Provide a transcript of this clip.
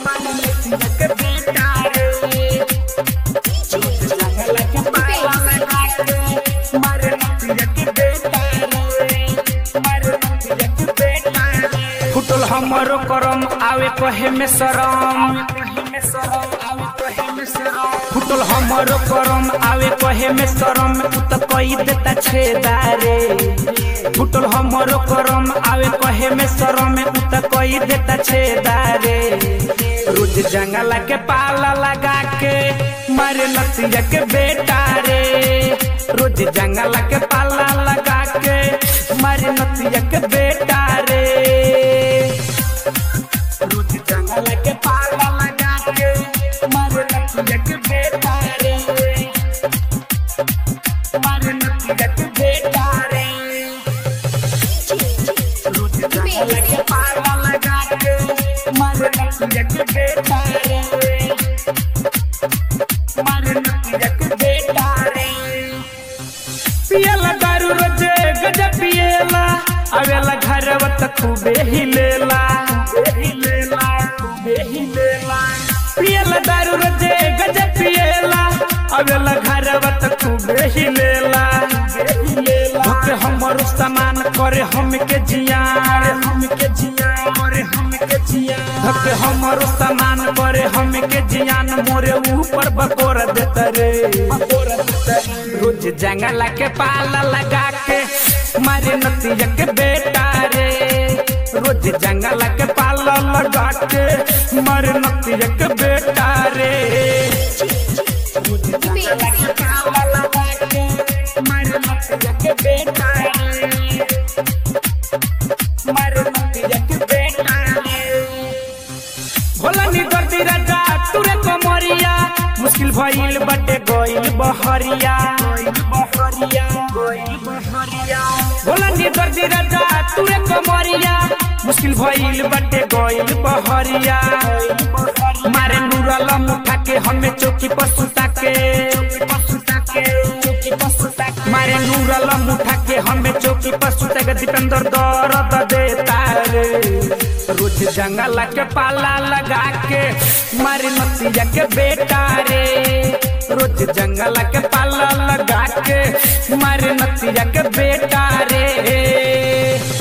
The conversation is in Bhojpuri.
मारे नतिया के बेटा रे रोज जंगल के पाला लगा के मारे नतिया के बेटा रे मारे नतिया के बेटा रे फुटल हमरो करम आवे कहे में शरम फुटल हमरो करम आवे कहे में शरम उ त कई देता छेदारे फुटल हमरो करम आवे कहे में शरम उ त कई देता छेदारे रोज जंगला के पाला लगा के मारे नतिया के बेटा रे रोज जंगला के पाला लगा के मारे नतिया के बेटा रे रोज जंगल के पाला लगा के मारे नतिया के बेटा रे मारे नतिया के बेटा रे रोज जंगल के पाला लगा के मारे नतिया के बेटा रे मारे नतिया के बेटा रे पियला दारू रोजे गजब पियला आवेला घरवा त खूबे हिलेला हिलेला खूबे हिलेला पियला दारू रोजे गजब पियला आवेला घरवा त खूबे हिलेला धोके हमर सामान करे हमके जियान हमके जियान करे हमके जियान धोके हमर सामान करे हमके जियान मोरे ऊपर बकोर देता रे बकोर देता रे रोज जंगला के पाला लगा के मारे नतिया के बेटा रे रोज जंगला के पाला लगा के मारे नतिया के बेटा रे रोज जंगला के पाला लगा के मारे नतिया के बेटा रे मारे नतिया के बेटा रे भोला नी दर्दी राजा तुरे कमरिया मुश्किल भइल बटे गइल बहरिया बहरिया गइल बहरिया भोला नी दर्दी राजा तुरे कमरिया मुश्किल भइल बटे गइल बहरिया मारे नूरला मुठा के हमें चौकी पर सुता के सुता के चौकी पर सुता के मारे नूरला मुठा के हमें चौकी पर सुता के दीपेंद्र दर्द देता रे रोज जंगल के पाला लगा के मारे नतिया के बेटा रे रोज जंगल के पाला लगा के मारे नतिया के बेटा रे